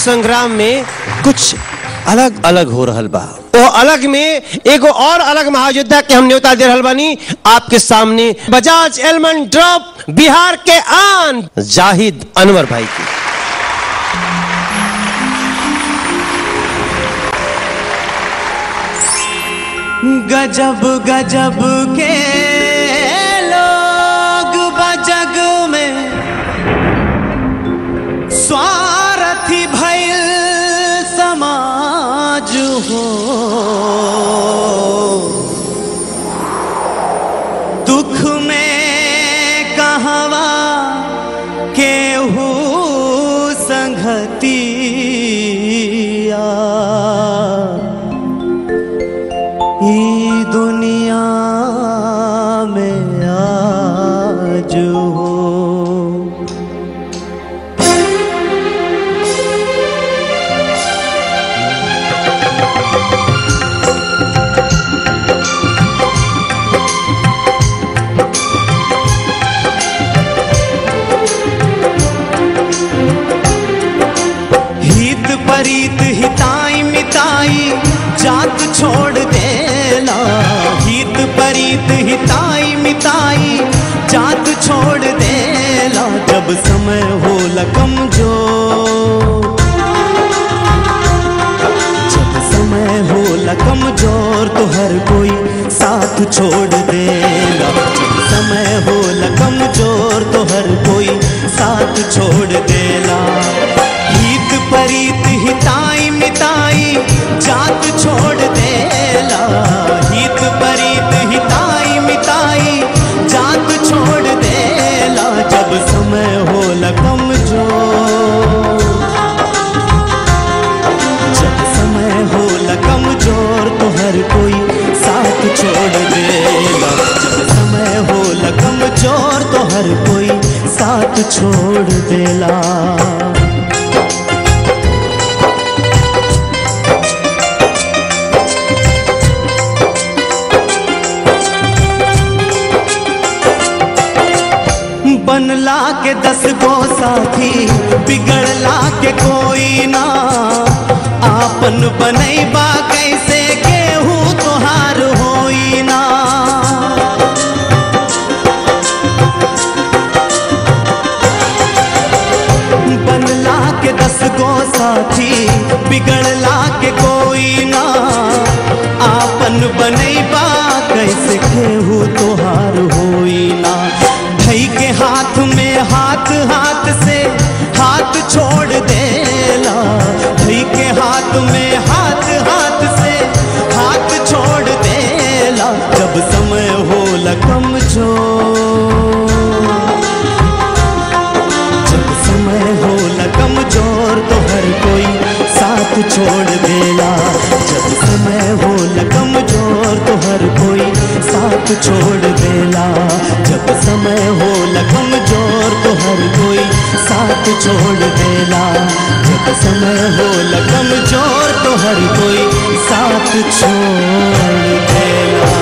संग्राम में कुछ अलग अलग हो रहल बा वो अलग में एगो और अलग महायोद्धा के हम न्योता दे रहल बानी आपके सामने बजाज एलमन ड्रॉप बिहार के आन जाहिद अनवर भाई की गजब गजब के लोग बजग में स्वार्थी भैल समाज हो दुख में कहवा केहू संगतिया ई दुनिया में आज हो हित परीत हिताई मिताई जात छोड़ देला हित परीत हिताई मिताई जात छोड़ देला जब समय हो कमजोर जब समय हो कमजोर तो हर कोई साथ छोड़ देला जब समय हो कमजोर तो हर कोई साथ छोड़ देला हित परीत हिताई मिताई जात छोड़ देला हित परीत हिताई मिताई जात छोड़ देला जब समय हो कमजोर जब समय हो कमजोर तो हर कोई साथ छोड़ देला जब समय हो कमजोर तो हर कोई साथ छोड़ देला बनला के दस गो साथी बिगड़ला के कोई ना आपन बनैबा कैसे केहू तोहार होई ना बनला के दस गो साथी बिगड़ला के कोई ना आपन बनैबा कैसे केहू तोहार होई ना भई के हाथ में हाथ हाथ से हाथ छोड़ देला भई के हाथ में हाथ हाथ से हाथ छोड़ देला जब समय हो कमजोर जब समय हो कमजोर तो हर कोई साथ छोड़ देला जब समय हो कमजोर तो हर कोई साथ छोड़ देला जब समय हो कमजोर तो हर कोई साथ छोड़ देला जब समय हो कमजोर तो हर कोई साथ छोड़ देला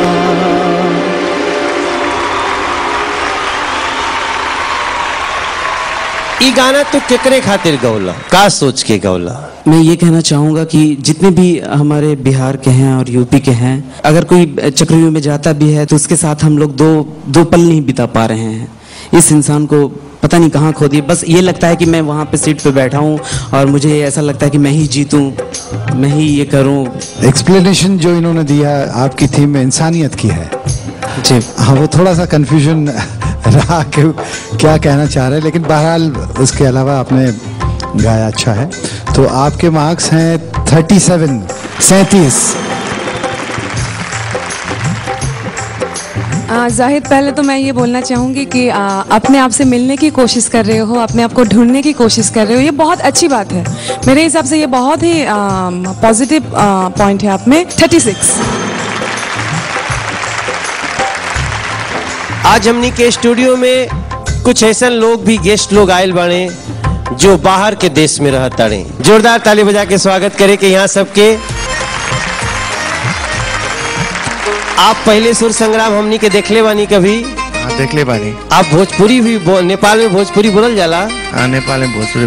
ई गाना तू केकरे खातिर गौला का सोच के गौला मैं ये कहना चाहूँगा कि जितने भी हमारे बिहार के हैं और यूपी के हैं अगर कोई चक्रव्यूह में जाता भी है तो उसके साथ हम लोग दो दो पल नहीं बिता पा रहे हैं इस इंसान को पता नहीं कहाँ खो दिए बस ये लगता है कि मैं वहाँ पे सीट पे बैठा हूँ और मुझे ऐसा लगता है कि मैं ही जीतूँ मैं ही ये करूँ एक्सप्लेनेशन जो इन्होंने दिया आपकी थीम में इंसानियत की है जी हाँ वो थोड़ा सा कंफ्यूजन रहा कि क्या कहना चाह रहे हैं लेकिन बहरहाल उसके अलावा आपने गाया अच्छा है तो आपके मार्क्स हैं थर्टी सेवन सैंतीस आ, जाहिद पहले तो मैं ये बोलना चाहूँगी कि आ, अपने आप से मिलने की कोशिश कर रहे हो अपने आप को ढूंढने की कोशिश कर रहे हो ये बहुत अच्छी बात है मेरे हिसाब से ये बहुत ही पॉजिटिव पॉइंट है आप में थर्टी सिक्स आज हमनी के स्टूडियो में कुछ ऐसा लोग भी गेस्ट लोग आयल बने जो बाहर के देश में रह ताड़े जोरदार ताली बजा के स्वागत करे के यहाँ सबके आप पहले सुर संग्राम हमनी के देखले बानी कभी हाँ देख ले बानी आप भोजपुरी भी बो, नेपाल में भोजपुरी बोलल जाला हाँ नेपाल में भोजपुरी